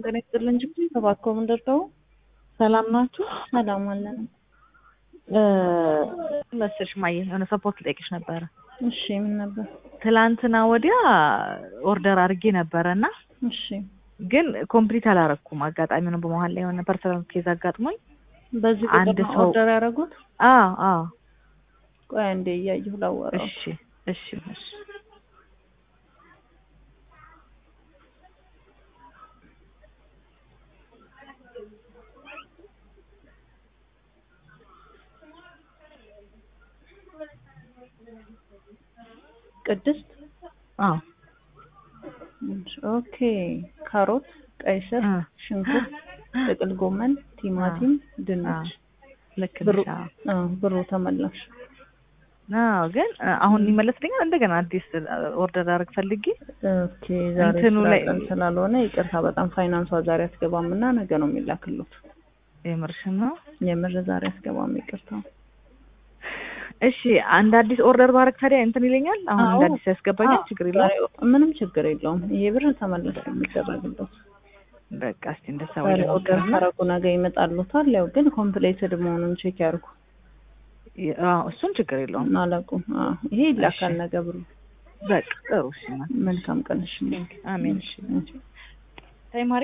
ጤና ይስጥልን እንጂ ተባከው ምንደርተው ሰላም ናችሁ? ሰላም አለን። መሰልሽ ማየ የሆነ ሰፖርት ልጠይቅሽ ነበረ። እሺ ምን ነበር? ትላንትና ወዲያ ኦርደር አድርጌ ነበረ እና እሺ ግን ኮምፕሊት አላረኩም። አጋጣሚ ነው በመሀል ላይ የሆነ ፐርሰናል ኬዝ አጋጥሞኝ በዚህ አንድ ቁጥር ነው ሰው- ኦርደር ያደረጉት? አዎ አዎ ቆይ አንዴ እያየሁ ላወራው። እሺ እሺ እሺ ቅድስት አዎ ኦኬ። ካሮት፣ ቀይ ስር፣ እ ሽንኩርት፣ ጥቅል ጎመን፣ ቲማቲም፣ ድንች ልክ ብሩ ነሽ። አዎ አ ብሩ ተመላሽ። አዎ ግን እ አሁን ይመለስልኛል እንደገና አዲስ ኦርደር አድርግ ፈልጌ ኦኬ ዛሬ እንትኑ ስራ ላይ- ቀን ስላልሆነ ይቅርታ በጣም ፋይናንሷ ዛሬ አትገባም እና ነገ ነው የሚላክሉት። የምርሽን ነው? የምር ዛሬ አትገባም ይቅርታ። እሺ አንድ አዲስ ኦርደር ባረግ ታዲያ እንትን ይለኛል። አሁን አዎ። እንደ አዲስ ያስገባኛል። አዎ፣ ችግር የለውም። ዛሬ ምንም ችግር የለውም። ይሄ ብር ተመለስ የሚደረግለት በቃ እስቲ እንደዛ ዛሬ ወይ ኦርደር ካረጉ ነገ ይመጣሉታል። ያው ግን ኮምፕሌትድ መሆኑን ቼክ ያርጉ አዎ እሱን ችግር የለውም። አላውቁም። አዎ ይሄ ይላካል እሺ። ነገ ብሩ። በቃ ጥሩ እሺ። መልካም ቀን እሺ። አሜን። እሺ ታይም